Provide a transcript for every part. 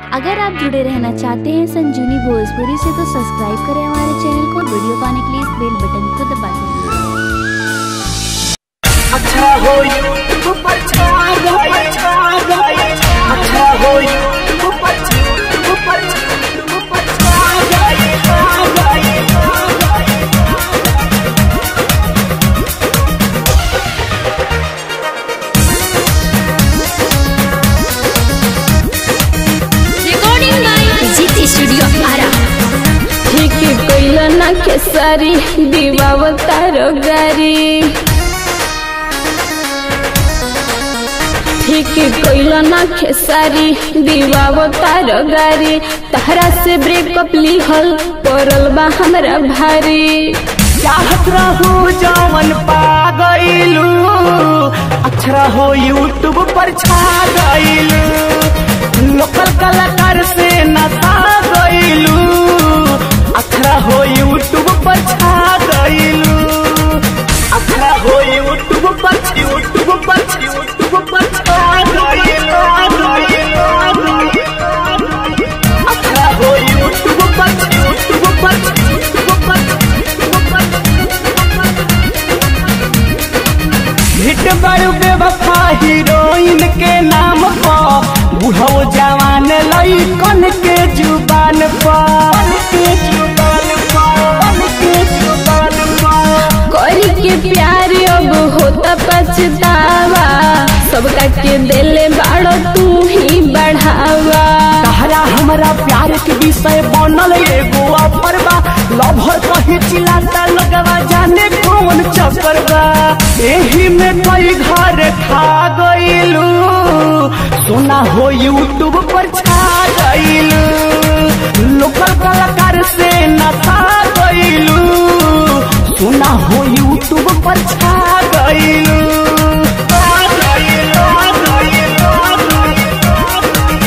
अगर आप जुड़े रहना चाहते हैं संजीवनी भोजपुरी से तो सब्सक्राइब करें हमारे चैनल को वीडियो पाने के लिए इस बेल बटन को दबा दें अच्छा हो यूट्यूब पर छा गए छा गए अच्छा हो यूट्यूब पर यूट्यूब पर यूट्यूब पर छा गए छा गए छा गए recording by GT Studio Ara. ठीक कैल ना खेसारी दीवाव तारो गारी ठीक कैल ना खेसारी दीवाव तारो गारी तहरा से ब्रेकअप लिहल पड़ल बा हमरा भारी चाहत रहू जवन पा गईलू अक्षरा हो यूट्यूब पर छा गईलू लोकल कलाकार से नसा गईलू अक्षरा हो यूट्यूब पर छा गईलू अक्षरा हो यूट्यूब पर यूट्यूब पर यूट्यूब पर छा गईलू अक्षरा हो यूट्यूब पर यूट्यूब पर यूट्यूब पर यूट्यूब पर हिट बड़ू बेवफा हीरोइन के नाम पर बुढ़ो जवान लइकन के जुबान पर के जुबान पर के जुबान पर करी के प्यार अब होता पछतावा सबका के दिले बाड़ो तू ही बढ़ावा तहरा हमरा प्यार के विषय बनल एगो ऑफर बा लभर कहे चिल्लाता लगवा जाने कौन चक्कर बा एही में कई घर खा गईलू सोना हो यूट्यूब पर छा गईलू लोकल कलाकार से नसा गईलू सोना हो यूट्यूब पर छा गईलू छा गईलू, छा गईलू।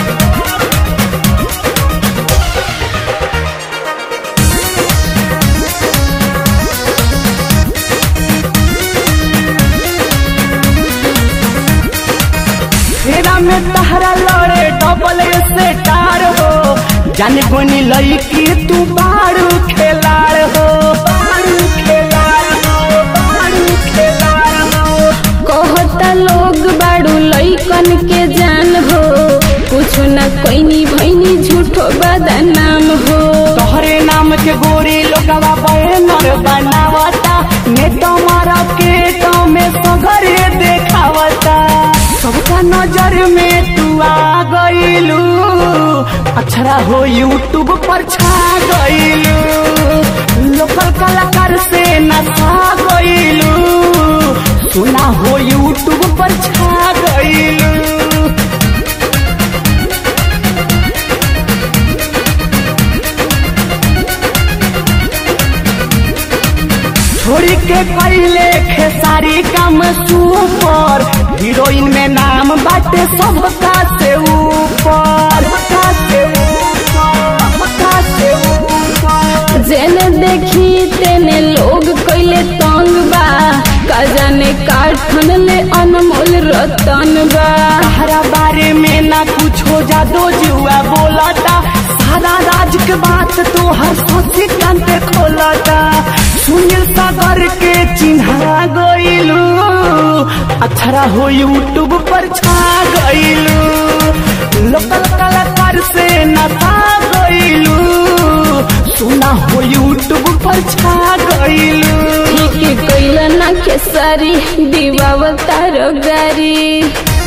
फेरा में तहरा लड़े डबल से टार हो जाने कोनी लईकी तू बारू खेलाड़ हो बारू खेलाड़ हो बारू खेलाड़ हो कहता लोग बाड़ू लइकन के जान हो कुछ न कोइनी भैनी झूठो बदनाम हो तोहरे नाम के गोरी लोगवा बैनर बनावता नेता मारा के तो में सगरे देखावता सबका नजर में तू आ गईलू अक्षरा हो यूट्यूब पर छा गईलू लोकल कलाकार से नसा गईलू सुना हो यूट्यूब पर छा गईलू छोड़ी के कैले खेसारी काम सुपर हीरोइन में नाम बाटे सबका से ऊपर सबका से ऊपर सबका से ऊपर जेने देखी तेने लोग कैले तंग बा का जाने काठन ले अनमोल रतन बा तारा बारे में ना कुछ हो जा दो जुआ बोलता सारा राज के बात तो हर सोची कान पे खोलता सुनील सागर के चिन्हा गईलू अक्षरा हो यूट्यूब पर छा गईलू लोकल कलाकार से नसा गईलू सुना हो यूट्यूब पर छा गईलू ठीक कैल ना खेसारी दीवाव तारो गारी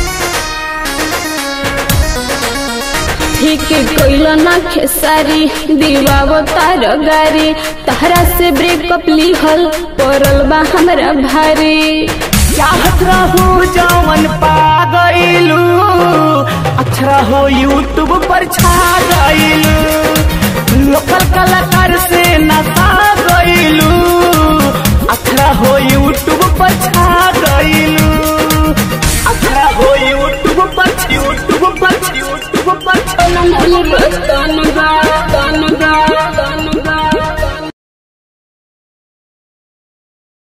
ठीक कैल ना खेसारी दीवाव तारो गारी तहरा से ब्रेकअप लिहल पड़ल बा हमरा भारी चाहत रहू जवन पा गईलू अक्षरा हो यूट्यूब पर छा गईलू लोकल कलाकार से नसा गईलू अक्षरा हो यूट्यूब पर छा गईलू अक्षरा हो यूट्यूब पर यूट्यूब पर यूट्यूब पर अनमोल रतन बा